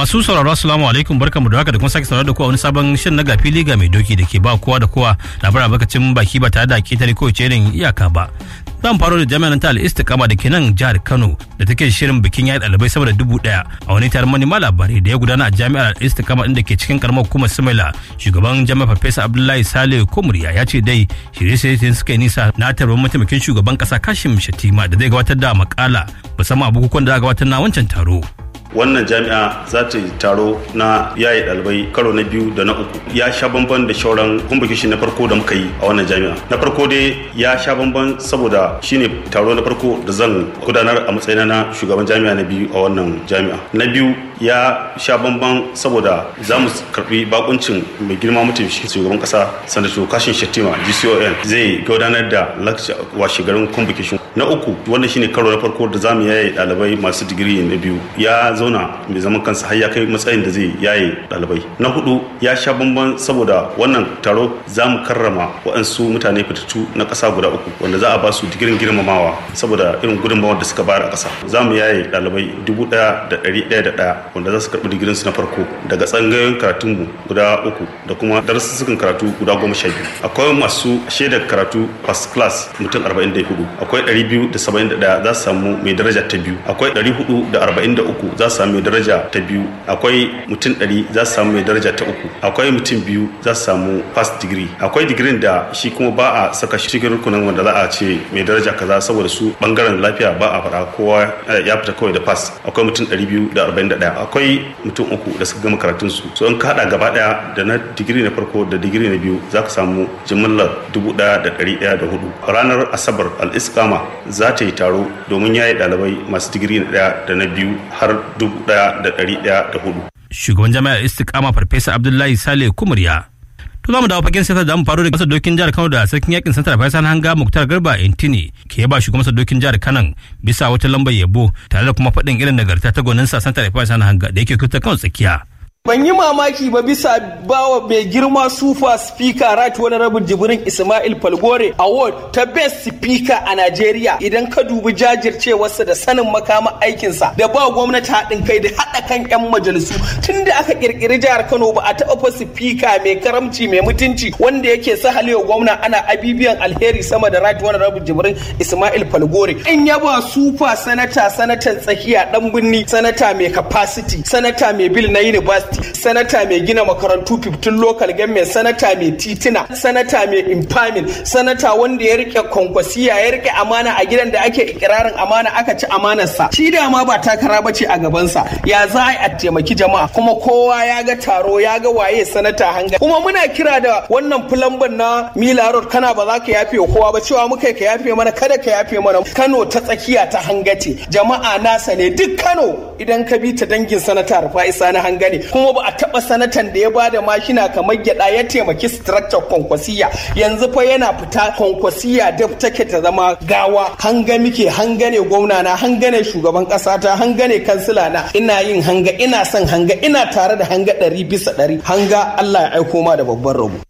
masu sauraro assalamu alaikum barkamu da haka da kuma sake sauraro da kowa wani sabon shirin na gafi liga mai doki da ke ba kowa da kowa labarin albarkacin baki ba tare da ketare ko irin iyaka ba. Zan faro da jami'an ta al-istiqama da ke nan jihar Kano da take shirin bikin yayi ɗalibai sama da dubu ɗaya a wani taron manema labarai da ya gudana a jami'ar al-istiqama inda ke cikin karamar hukumar Sumaila shugaban jami'ar Farfesa Abdullahi Sale Kumriya ya ce dai shirye-shirye suka yi nisa na tarbar mataimakin shugaban kasa Kashim Shatima da zai gabatar da makala musamman a bukukuwan da aka gabatar na wancan taro. wannan jami'a za ta yi taro na yaye ɗalibai karo na biyu da na uku ya sha bamban da shauran kumbukishi na farko da muka yi a wannan jami'a na farko dai ya sha bamban saboda shine taro na farko da zan gudanar a matsayina na shugaban jami'a na biyu a wannan jami'a na biyu ya sha bamban saboda za mu karbi bakuncin mai girma mutum shi shugaban kasa sanato kashin shettima gcon zai gudanar da lakca washe garin kumbukishi na uku wannan shine karo na farko da za mu yaye ɗalibai masu digiri na biyu ya zauna mai zaman kansa har ya kai matsayin da zai yaye ɗalibai na hudu ya sha bamban saboda wannan taro za mu karrama waɗansu mutane fitattu na ƙasa guda uku wanda za a ba su digirin girmamawa saboda irin gudunmawar da suka bayar a ƙasa za mu yaye ɗalibai dubu ɗaya da ɗari ɗaya da ɗaya wanda za su karɓi digirinsu na farko daga tsangayoyin karatunmu guda uku da kuma darussukan karatu guda goma sha biyu akwai masu shaidar karatu first class mutum arba'in da hudu akwai ɗari biyu da saba'in da ɗaya za su samu mai daraja ta biyu akwai ɗari hudu da arba'in da uku za su samu mai daraja ta biyu akwai mutum ɗari za su samu mai daraja ta uku akwai mutum biyu za su samu first degree akwai digirin da shi kuma ba a saka shi cikin rukunin wanda za a ce mai daraja kaza saboda su bangaren lafiya ba a fara kowa ya fita kawai da pass akwai mutum ɗari biyu da arba'in da ɗaya akwai mutum uku da suka gama karatun su so in ka haɗa gaba ɗaya da na digiri na farko da digiri na biyu za ka samu jimillar dubu ɗaya da ɗari ɗaya da hudu ranar asabar al-iskama za ta yi taro domin yaye ɗalibai masu digiri na ɗaya da na biyu har dubu ɗaya da ɗari ɗaya da hudu. Shugaban jami'ar Istiqama Farfesa Abdullahi Sale Kumriya. To za mu dawo fagen siyasa da mu faru da masa dokin jihar Kano da sarkin yakin santar Faisal Hanga Muktar Garba Intini ke yaba shugaban masa dokin jihar Kano bisa wata lambar yabo tare da kuma faɗin irin nagarta ta gwanin sa santar Faisal Hanga da yake kuta Kano tsakiya. ban yi mamaki ba bisa bawa mai girma sufa speaker right wani rabin jibrin ismail falgore award ta best speaker a nigeria idan ka dubi jajircewarsa da sanin makama aikinsa da ba gwamnati haɗin kai da haɗa kan 'yan majalisu tun da aka kirkiri jihar kano ba a taɓa fa speaker mai karamci mai mutunci wanda yake sahalewa gwamna ana abibiyan alheri sama da right wani rabin jibrin ismail falgore in yaba sufa sanata sanatan tsakiya dan binni sanata mai capacity sanata mai bil na university sanata mai gina makarantu 15 local government sanata mai titina sanata mai impamin sanata wanda ya rike kwankwasiya ya rike amana a gidan da ake ikirarin amana aka ci amanarsa shi da ma ba takara bace a gabansa ya za a taimaki jama'a kuma kowa ya ga taro ya ga waye sanata hanga kuma muna kira da wannan fulamban na mila road kana ba za ka yafe kowa ba cewa muka ka yafe mana kada ka yafe mana kano ta tsakiya ta hangace jama'a nasa ne duk kano idan ka bi ta dangin sanata rufa'isa na hanga ne kuma ba a taba sanatan da ya bada mashina kamar gyada ya taimaki structure kwankwasiya yanzu fa yana fita kwankwasiya da take ta zama gawa hanga muke hanga ne gwamna na hanga ne shugaban kasa ta hanga ne kansila na ina yin hanga ina son hanga ina tare da hanga ɗari bisa ɗari hanga Allah ya aiko ma da babban rabo